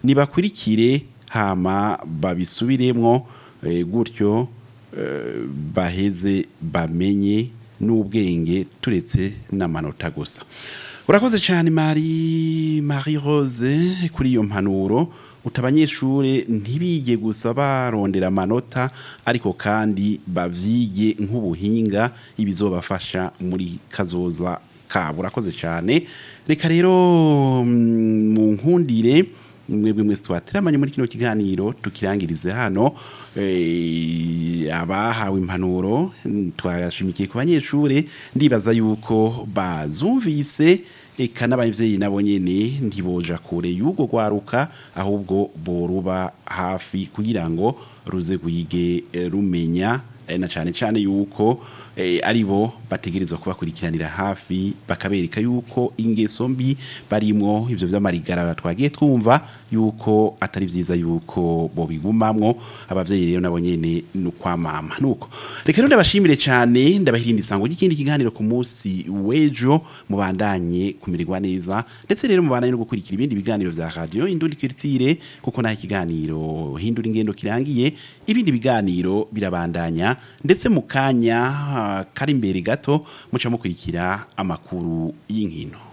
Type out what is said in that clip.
nibakurikire hama babisubiremwo eh, gutyo eh, baheze bamenye n'ubwenge turetse n'amanota gusa urakoze cyane Marie Marie Rose kuri iyo mpanuro uta abanyeshure ntibige gusa barondera amanota ariko kandi bavyige nk'ubuhinga ibizobafasha muri kazoza kabo urakoze cyane reka rero mm, mu nkundire mwebwe mwese twateramanye muri kino kiganiro tukirangirize hano eh, abahawe impanuro mm, twashimikiye ku banyeshure ndibaza yuko bazumvise eka n'abavyeyi nabo nyene ntiboja kure y'ubwo rwaruka ahubwo boruba hafi kugira ngo ruze gwige eh, rumenya eh, na cane cane yuko eh, ari bo bategerezwa kubakurikiranira hafi bakabereka yuko ingeso mbi barimwo ivyo vy'amarigara twagiye twumva yuko atari vyiza yuko bobigumamwo abavyeyi rero nabo nyene nukwamama nuko reka rero ndabashimire cane ndabahirinde isango ry'ikindi kiganiro ku munsi w'ejo mubandanye kumererwa neza ndetse rero mubandanye no gukurikira ibindi biganiro vya radio indundi kiritsire kuko naho ikiganiro hindura ingendo kirangiye ibindi biganiro birabandanya ndetse mu kanya ah, kari imbere gato muca mukurikira amakuru y'inkino